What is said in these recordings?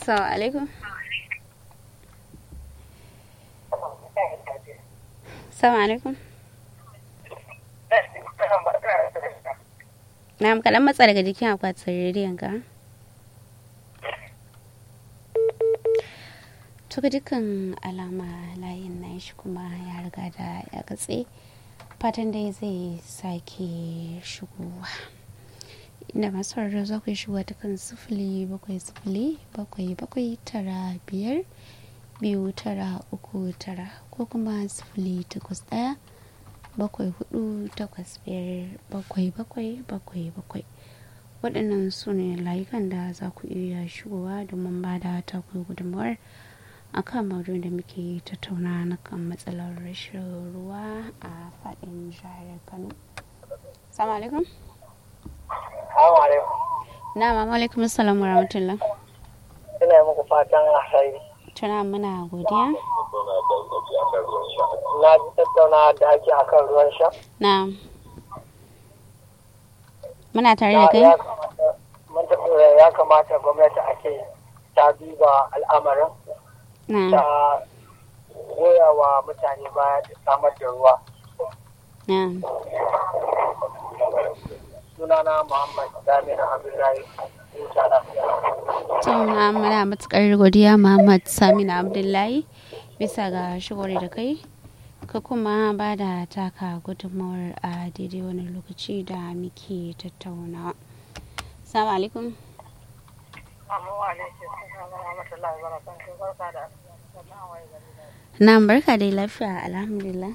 Assalamu alaikum. Assalamu alaikum. Na kaɗan matsa daga jikin akwatin rediyon ka. To ga dukkan alama layin na shi kuma ya riga da ya katse fatan dai zai sake shigowa. Inda masu sauraro za ku yi shigowa ta kan sifili bakwai sifili bakwai bakwai tara biyar biyu tara uku tara ko kuma sifili takwas ɗaya bakwai hudu takwas biyar bakwai bakwai bakwai bakwai waɗannan su ne layukan da za ku iya shigowa domin ba da taku gudunmawar a kan maudu'in da muke tattauna na kan matsalar rashin ruwa a faɗin jihar kano salamu alaikum na mama alaikum assalamu rahmatullah ina muku fatan alheri tuna muna godiya na ji tattauna da ake akan ruwan sha na muna tare da kai ya kamata gwamnati ake ta duba al'amarin na ta goya wa mutane baya da samar da ruwa na sunana muhammad damina abdullahi huta lafiya Tuna muna matukar godiya Muhammad Samina Abdullahi bisa ga shigori da kai ka kuma ba da taka gudunmawar a daidai wani lokaci da muke tattaunawa. Salamu alaikum. amma wa alaikum salam wa rahmatullahi wa barakatuh barka da sannan wai gari da Na barka dai lafiya alhamdulillah.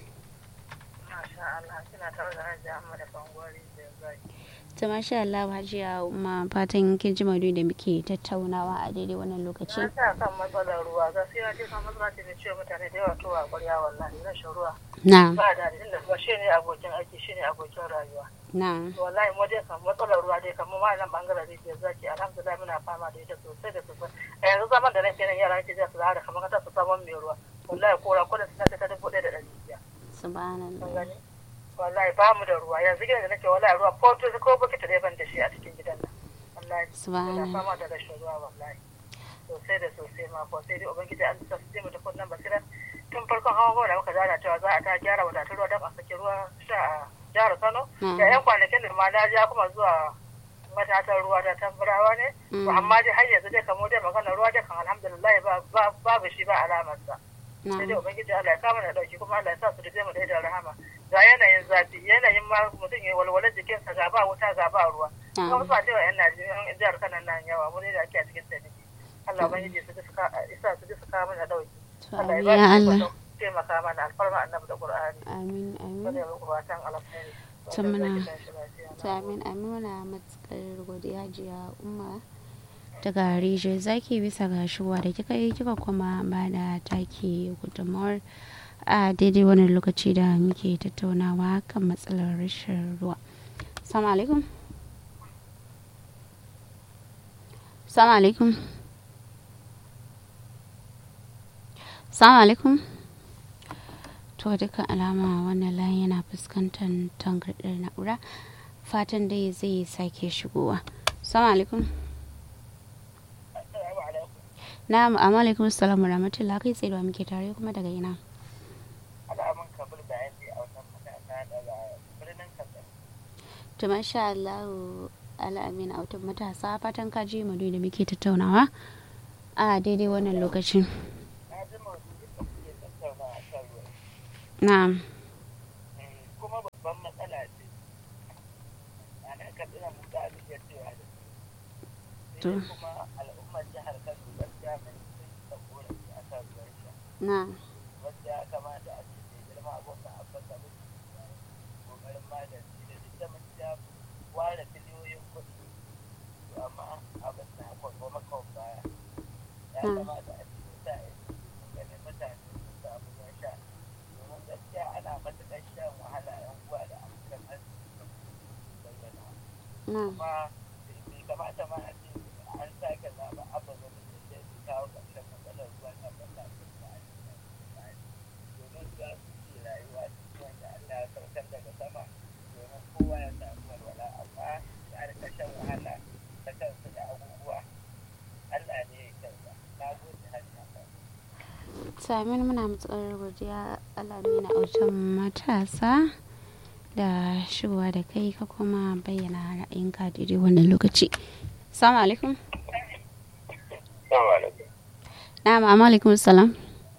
masha Allah kina tare da Hajji Ahmad Bangwari da zai Ta masha Allah hajiya ma fatan kin ji maudu'in da muke tattaunawa a daidai wannan lokaci. na sa kan matsalar ruwa gaskiya ce kan matsala ce da ciwo mutane da yawa towa ƙwarya wallahi rashin ruwa Na, ba da inda ruwa shi ne abokin aiki shi ne abokin rayuwa na, wallahi mu dai kan matsalar ruwa dai kamar ma nan bangaren rijiyar zaki alhamdulillah muna fama da ita sosai da sosai a yanzu zaman da nake nan yara nake jiya su da kamar kasa su saman mai ruwa wallahi kora kudin su ta dubu ɗaya da ɗari biyar kun subhanallah. gani wallahi ba mu da ruwa yanzu gidan da nake wallahi ruwa ko to ko bokiti da ban da shi a cikin gidan nan wallahi muna Subhanallah. fama da rashin ruwa wallahi sosai da sosai ma ko sai dai ubangiji an sa su je mu da kunnan basira tun farkon hawan hawa da muka zana cewa za a ta gyara wadatun ruwa don a saki ruwa sha a jihar Kano Mm. da yan kwanakin da ma na ja kuma zuwa matatan ruwa ta tambarawa ne Mm. to amma dai har yanzu dai kamo dai magana ruwa dai kan alhamdulillah ba- ba- babu shi ba alamarsa sai dai Na, ubangiji Allah ya kama da dauki kuma Allah ya sa su da mu da idan rahama ga yanayin zafi yanayin ma mutum ya walwalar jikinsa ga ba wuta ga ba ruwa kuma na, musu a cewa yan Najeriya yan jihar Kano nan yawa mu ne da ake a cikin tsaniki Allah ubangiji su ji su ka isa su ji su kawo mana dauki to Allah amin ya ya ba Allah. su taimaka mana alfarma annabi da Qur'ani Amin, amin. wanda ya muku fatan alkhairi To muna- Wanda zai tashi lafiya. To amin amin muna matukar godiya jiya umma daga rijiyar zaki bisa ga shigowa da kika yi kika kuma ba da taki gudunmawar a daidai wani lokaci da muke tattaunawa kan matsalar rashin ruwa. Assalamu alaikum. Assalamu alaikum. Assalamu alaikum. To dukkan alama wannan layin yana fuskantar tangardar na'ura fatan dai zai sake shigowa. Assalamu alaikum. Assalamu alaikum. Na'am, amma alaikum assalamu rahmatullah kai tsaye da muke tare kuma daga ina. Al'amun kabul bayani a wannan matasa daga birnin Katsina. To masha Allah al'amin autan matasa fatan ka ji mu da muke tattaunawa a daidai wannan lokacin. Na ji maudu'in da kuke tattauna a kan ruwa. Na'am. kuma babban matsala ce a nan katsina mu da abin ya cewa da To. sai kuma al'ummar jihar kano gaskiya mun sun ta korafi a kan ruwan sha Na'am. wanda ya kamata a ce mai girma abokan abbasa da kokarin magance da duk da mun ja ware biliyoyin kuɗi to amma abin na kwanwa makon baya ya Hmm. kamata a ce sa ido ganin mutane sun samu ruwan sha domin gaskiya ana matuƙar shan wahala yan uwa da abokan arziki da bayyana Na'am. kuma bai kamata ma a ce an sake zaɓa abin da da zai kawo ƙarshen matsalar ruwan nan ba ta fi ba a cikin tsari domin za su ce rayuwa cikin wanda Allah ya saukar daga sama domin kowa ya samu walwala amma ya rika shan wahala ta kansu da abubuwa Allah ne ya kyauta Samin muna matsar godiya alamina autan matasa da shigowa da kai ka kuma bayyana ra'ayinka daidai wannan lokaci. Assalamu alaikum. Assalamu alaikum. Na'am, amma alaikum salam.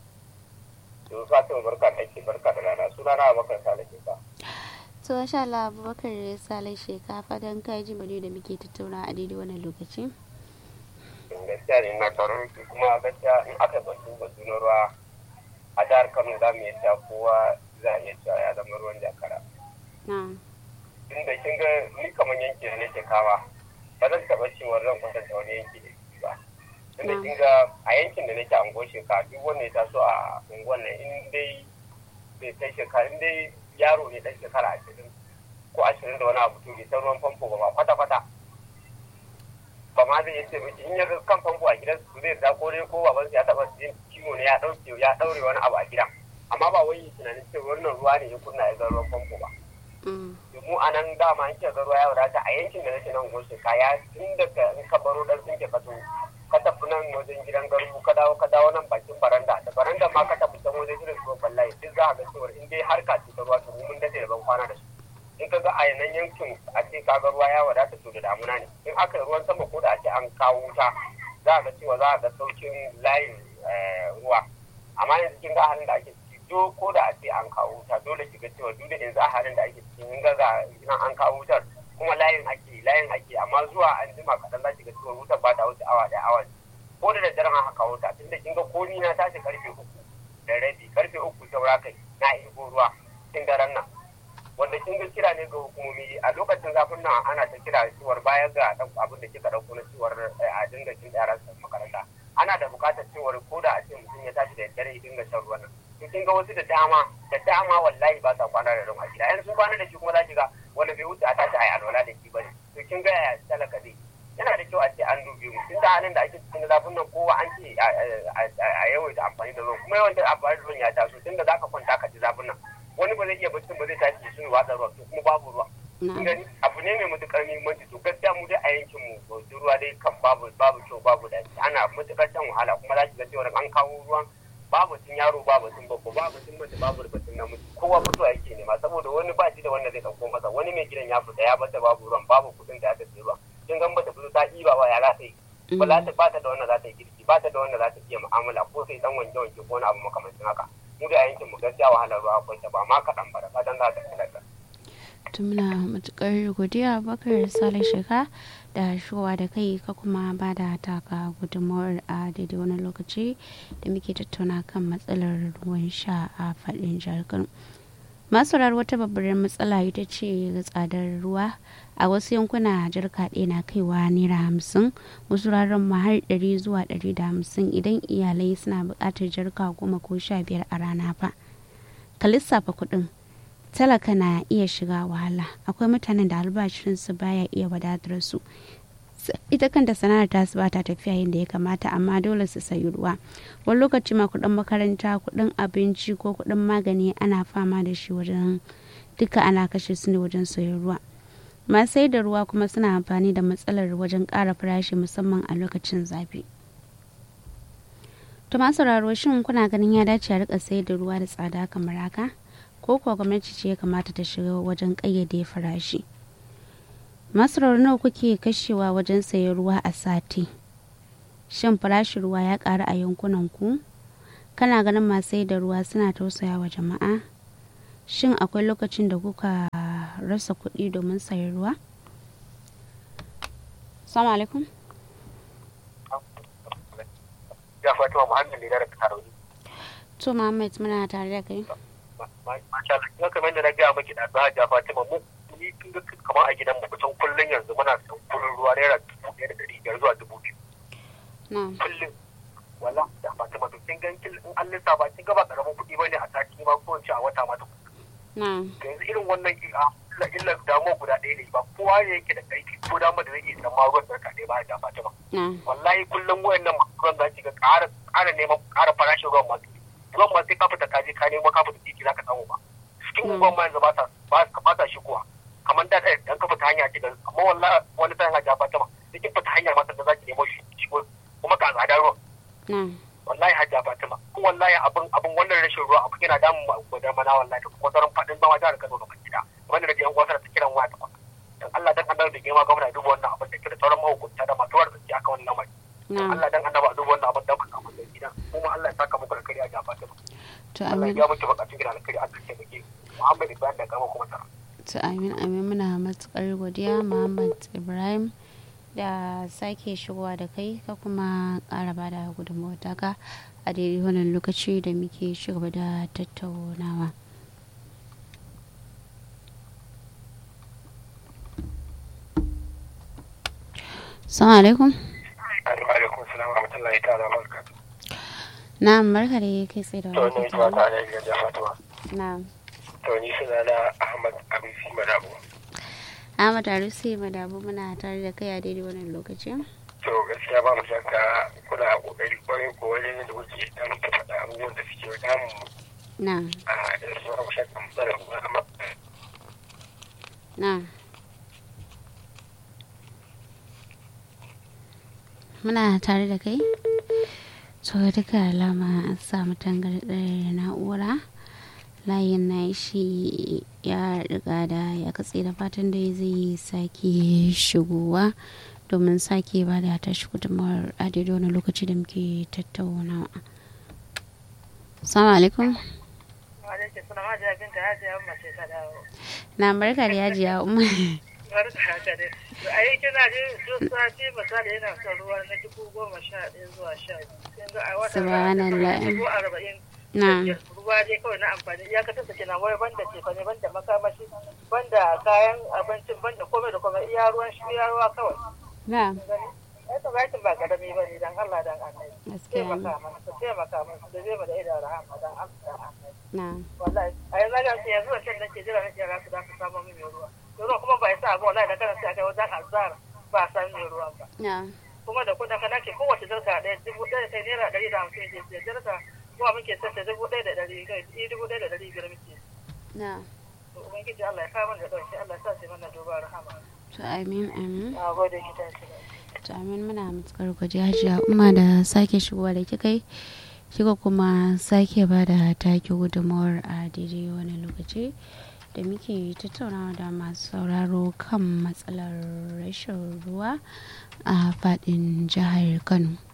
To Fatima barka da ke barka da rana. Suna na Abubakar Sale ke ka. To insha Allah Abubakar Salai Sheka fatan kai ji bane da muke tattauna a daidai wannan lokaci. Gaskiya ne na taurin ki kuma gaskiya in aka batu batu na ruwa a jihar Kano za mu iya cewa kowa za a iya cewa ya zama ruwan jakara. Na'am. Tunda kin ga ni kamar yanki da nake kama ba zan taɓa cewa zan kwatanta wani yanki da shi ba. Tunda kin ga a yankin da nake ango shekara duk wanda ya taso a unguwan nan in dai bai kai shekara in dai yaro ne ɗan shekara ashirin ko ashirin da wani abu to bai san ruwan famfo ba ma kwata-kwata. ba ma zai yace miki in ya ga kan famfo a gidan su zai da ko dai ko baban ya taba jin ciwo ne ya dauke ya daure wani abu a gidan amma ba wai tunanin cewa wannan ruwa ne ya kunna ya ga ruwan famfo ba mu a nan dama an ke ga ruwa ya wadata a yankin da nake nan goshe kaya tun daga in ka baro dan sun ke kato ka tafi nan wajen gidan garu ka dawo ka dawo nan bakin baranda da baranda ma ka tafi can wajen shirin ruwan ballaye duk za a ga cewa in dai harka ce ta ruwa to mun dace da ban kwana da su in ka ga a yanan yankin a ce ka ga ruwa ya wadata to da damuna ne in aka yi ruwan sama ko da a ce an kawo wuta za a ga cewa za a ga saukin layin ruwa amma yanzu kin ga halin da ake ciki do ko da a ce an kawo wuta dole ki ga cewa duk da yanzu a halin da ake ciki in ga ga an kawo wutar kuma layin ake layin ake amma zuwa an jima kaɗan za ki ga cewa wutar ba ta wuce awa ɗaya awa ko da daddare ma haka wuta tunda kin ga ko ni na tashi karfe uku da rabi karfe uku saura kai na ibo ruwa kin daren nan wanda kin ga kira ne ga hukumomi a lokacin zafin nan ana ta kira cewar baya ga abin da kika dauko na cewar a dinga kin yaran sa makaranta ana da bukatar cewar ko da a ce mutum ya tashi da dare ya dinga shan ruwan nan to kin ga wasu da dama da dama wallahi ba sa kwana da ruwa gida yanzu sun kwana da shi kuma za ki ga wanda bai wuce a tashi a yi alwala da shi bane to kin ga ya talaka zai yana da kyau a ce an dubi mu tun da halin da ake cikin zafin nan kowa an ce a yawaita amfani da ruwan kuma yawaita amfani da ruwan ya taso tun da zaka kwanta ka ji zafin nan wani ba zai iya baccin ba zai tashi sun watsa ruwa to kuma babu ruwa gani abu ne mai matukar muhimmanci to gaskiya mu dai a yankin mu to ruwa dai kan babu babu kyau babu da ana matukar shan wahala kuma za ki ga cewa an kawo ruwan babu tun yaro babu tun babba babu tun mace babu batun namiji kowa fito yake nema saboda wani ba shi da wanda zai dauko masa wani mai gidan ya fita ya bata babu ruwan babu kudin da aka sai ruwan kin gan bata fito ta ɗiba ba ya za ta yi ba za ta bata da wanda za ta yi girki bata da wanda za ta iya mu'amala ko sai dan wanke wanke ko wani abu makamancin haka mu da yankin mu gaskiya wahalar ruwa akwai ta ba ma kaɗan ba da fatan za ta kula da. to muna matukar godiya bakar salih sheka da shigowa da kai ka kuma ba da taka gudunmawar a daidai wani lokaci da muke tattauna kan matsalar ruwan sha a faɗin jihar kano masu wata babbar matsala ita ce ga tsadar ruwa a wasu yankuna jarka ɗaya na kaiwa naira hamsin wasu raran ma har ɗari zuwa ɗari da hamsin idan iyalai suna buƙatar jarka goma ko sha biyar a rana fa ka lissafa kuɗin talaka na iya shiga wahala akwai mutanen da albashinsu baya iya wadatar su ita kanta sana'ar ta su bata tafiya yadda ya kamata amma dole su sayi ruwa wani lokaci ma kuɗin makaranta kuɗin abinci ko kuɗin magani ana fama da shi wajen duka ana kashe su ne wajen sayan ruwa masu sai da ruwa kuma suna amfani da matsalar wajen ƙara farashi musamman a lokacin zafi to masu sauraro shin kuna ganin ya dace a rika sayar da ruwa da tsada kamar haka ko kuwa gwamnati ce ya kamata ta shiga wajen ƙayyade farashi masarar nawa kuke kashewa wajen sayan ruwa a sati shin farashin ruwa ya ƙaru a yankunan ku kana ganin masu da ruwa suna tausaya wa jama'a shin akwai lokacin da kuka rasa kuɗi domin sayan ruwa salamu alaikum ya fatima muhammad ne da taroni to muhammad muna tare da kai masha Allah kamar da na gaya maki da za ja Fatima mu ni tun da kamar a gidan mu kusan kullun yanzu muna son kullun ruwa naira dubu ɗaya da ɗari biyar zuwa dubu biyu. Kullum wala da Fatima to kin gan kin in an lissafa kin ga ba karamin kuɗi bane a sati ma ko a wata ma ta Yanzu irin wannan illa illa damuwa guda ɗaya ne ba kowa ne yake da ƙarfi ko dama da zai iya san ma ruwan sarka ɗaya ba da Fatima. Wallahi kullum wayannan masu ruwan za ki ga ƙara neman ƙara farashin ruwan masu ruwan ma sai ka fita ka je ka nemo ka fita titi za ka samu ba cikin unguwan ma yanzu ba sa ba sa shigowa kamar da dan ka fita hanya kiga amma wallahi wani sai hanya ba ta ma cikin fita hanya ma da za ki nemo shi shigo kuma ka tsada ruwan wallahi hajja fatima ko wallahi abin abin wannan rashin ruwa abin yana damun mu a da mana wallahi da kuma sauran fadin zama jihar Kano gaba gida wanda da yan gwamnati ta kiran waya ta kwata dan Allah dan annabi da girma gwamnati ya duba wannan abin da kira sauran mahukunta da masu warda aka wannan lamari na Allah dan annabi a duba wannan abin da kuka abin da gidan kuma Allah ya saka muku alkhairi a jama'a ta to Allah amin ya muke bukatun gidan alkhairi a cikin baki Muhammad Ibrahim da gama kuma tara to amin amin muna matukar godiya Muhammad Ibrahim da sake shigowa da kai ka kuma ƙara ba da gudunmawar taka a daidai wannan lokaci da muke shigaba da tattaunawa Assalamu alaikum. alaikum salam wa rahmatullahi ta'ala wa barakatuh Na'am barka da kai tsaye da to wani ne ta ta ne ga jama'a Na'am. to ni suna na Ahmad Abisi Madabo Ahmad Arusi Madabu muna tare da kai a daidai wannan lokaci. to gaskiya ba mu shakka kuna kokari kwarai ko wajen da kuke dan faɗa abubuwan da suke damun mu Na'am. a da su ba mu shakka mu tsara mu amma Na'am. Muna tare da kai? To duka alama an samu tangarɗar na'ura. Layin na shi ya riga da ya katse da fatan da zai sake shigowa domin sake ba da tashi gudunmawar a daidai wani lokaci da muke tattaunawa. Assalamu alaikum. Walaikun salam hajiya binta hajiya mace ta dawo. Na barka da yajiya umar. Barka haka dai. A yi kina ji duk sati misali yana son ruwa na dubu goma sha ɗaya zuwa sha biyu. Kin ga a wata Subhanallah. dubu arba'in. Na. Ruwa dai kawai na amfani iyakacin sa kenan wai banda cefane banda makamashi banda kayan abincin banda komai da komai iya ruwan shi iya ruwa kawai. Na. Gani? Ai tabbatin ba karami ba ne dan Allah dan Annabi. Gaskiya ne. Taimaka mana, su taimaka mana, da zai mu da idan rahama dan Allah dan Annabi. Na. wallahi a yanzu ga ce yanzu wancan nake jira nake ra su da su samu min ruwa ruwa kuma ba isa ba wallahi da kana sai kai wajen azhar ba a san min ruwan ba Na. kuma da kudin kana ke kowace jarka ɗaya dubu ɗaya kai naira ɗari da hamsin ke siya jarka kuma muke sassa dubu ɗaya da ɗari kai i dubu ɗaya da ɗari biyar muke Na. to ubangiji Allah ya kawo mana da ɗauki Allah ya sa su mana duba rahama To amin amin. na gode ki tashi To amin muna matukar gwaji hajiya umma da sake shigowa da kika yi. Kika kuma sake ba da take gudunmawar a daidai wani lokaci da muke tattaunawa da masu sauraro kan matsalar rashin ruwa a faɗin jihar Kano.